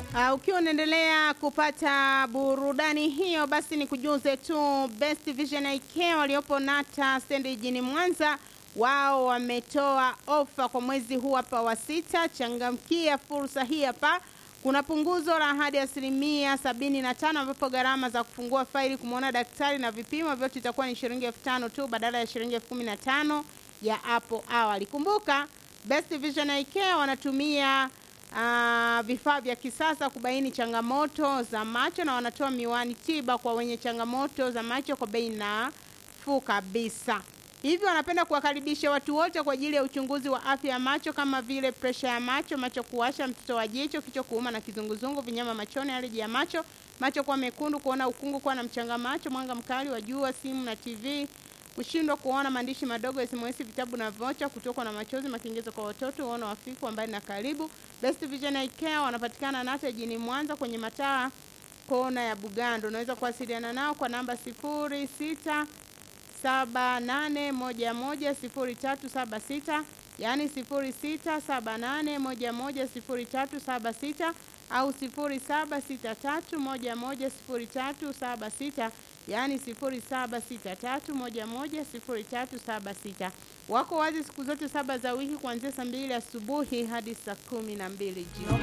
Uh, ukiwa unaendelea kupata burudani hiyo, basi ni kujuze tu Best Vision IK waliopo Nata stendi jijini Mwanza, wao wametoa ofa kwa mwezi huu hapa wa sita. Changamkia fursa hii hapa. Kuna punguzo la hadi asilimia sabini na tano ambapo gharama za kufungua faili, kumwona daktari na vipimo vyote itakuwa ni shilingi elfu tano tu badala ya shilingi elfu kumi na tano ya hapo awali. Kumbuka Best Vision IK wanatumia uh, vifaa vya kisasa kubaini changamoto za macho na wanatoa miwani tiba kwa wenye changamoto za macho kwa bei nafuu kabisa. Hivyo wanapenda kuwakaribisha watu wote kwa ajili ya uchunguzi wa afya ya macho kama vile presha ya macho, macho kuwasha, mtoto wa jicho, kichwa kuuma na kizunguzungu, vinyama machoni, aleji ya macho, macho kuwa mekundu, kuona ukungu, kuwa na mchanga macho, mwanga mkali wa jua, simu na TV, kushindwa kuona maandishi madogo, SMS, vitabu na vocha, kutokwa na machozi, makingezo kwa watoto, uono hafifu wa mbali na karibu. Best Vision Eye Care wanapatikana Nata jijini Mwanza kwenye mataa kona ya Bugando. Unaweza kuwasiliana nao kwa namba sifuri sita saba nane moja moja sifuri tatu saba sita yaani sifuri sita saba nane moja moja sifuri tatu saba sita au sifuri saba sita tatu moja moja sifuri tatu saba sita yaani sifuri saba sita tatu moja moja sifuri tatu saba sita. Wako wazi siku zote saba za wiki kuanzia saa mbili asubuhi hadi saa kumi na mbili jioni.